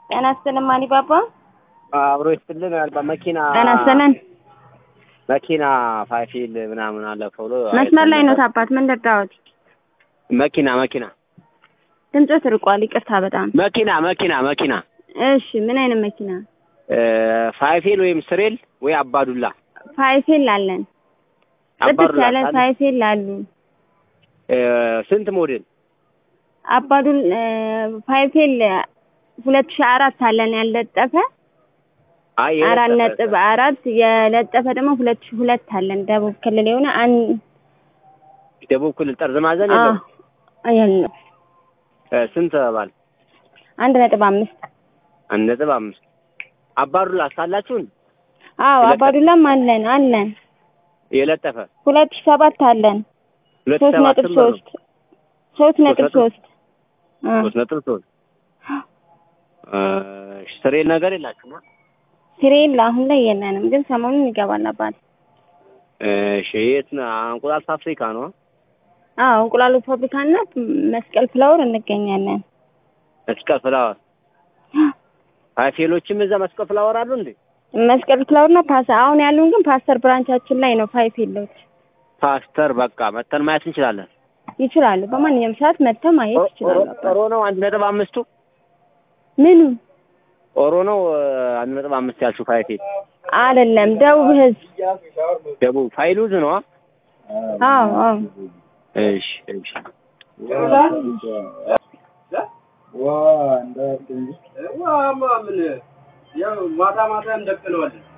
ጤና ይስጥልን ማኒ ባባ። አብሮ ይስጥልን። በመኪና ጤና ይስጥልን። መኪና ፋይፊል ምናምን አለፈ ብሎ መስመር ላይ ነው አባት። ምን ልርዳዎት? መኪና መኪና ድምፆት ርቋል። ይቅርታ በጣም መኪና መኪና መኪና እሺ። ምን አይነት መኪና? ፋይፊል ወይም ስሬል ወይ አባዱላ ፋይፌል አለን። ጽድት አባዱላ ያለ ካለ- ፋይፌል አሉ። ስንት ሞዴል? አባዱል ፋይፌል ሁለት ሺህ አራት አለን ያልለጠፈ አይ አራት የለጠፈ ነጥብ አራት የለጠፈ ደግሞ ሁለት ሺህ ሁለት አለን ደቡብ ክልል የሆነ አንድ ደቡብ ክልል ጠርዝ ማዘን አዎ የለም። የለም እ፣ ስንት ባል? አንድ ነጥብ አምስት አንድ ነጥብ አምስት አባዱላ ሳላችሁን አዎ የለጠፈ? አባዱላም አለን አለን የለጠፈ ሁለት ሺህ ሰባት አለን ሁለት ሶስት ሰባት ነጥብ ስንት ነው? ሶስት ሶስት ነጥብ ነጥብ- ሶስት አ ሶስት ነጥብ ሶስት እ፣ ስሬል ነገር የላችሁም? ሲሬል አሁን ላይ የለንም፣ ግን ሰሞኑን ይገባል አባት። እሺ የት ነው? እንቁላል ፋብሪካ ነው። አዎ እንቁላሉ ፋብሪካና መስቀል ፍላወር እንገኛለን። መስቀል ፍላወር ፋይፌሎችም እዛ መስቀል ፍላወር አሉ እንዴ? መስቀል ፍላወርና ፓስ አሁን ያሉን ግን ፓስተር ብራንቻችን ላይ ነው። ፋይፍ የለውት ፓስተር በቃ መተን ማየት እንችላለን። ይችላሉ። በማንኛውም ሰዓት መጥተው ማየት ይችላሉ። አባት ኦሮ ነው አንድ ነጥብ አምስቱ ምኑ ኦሮ ነው እ፣ አንድ ነጥብ አምስት ያልሽው ፋይፌል አይደለም፣ ደቡብ ህዝብ። ደቡብ ፋይሉዝ ነው። አዎ አዎ እሺ እሺ ዋ ምን ያው ማታ ማታ እንደቅለዋለን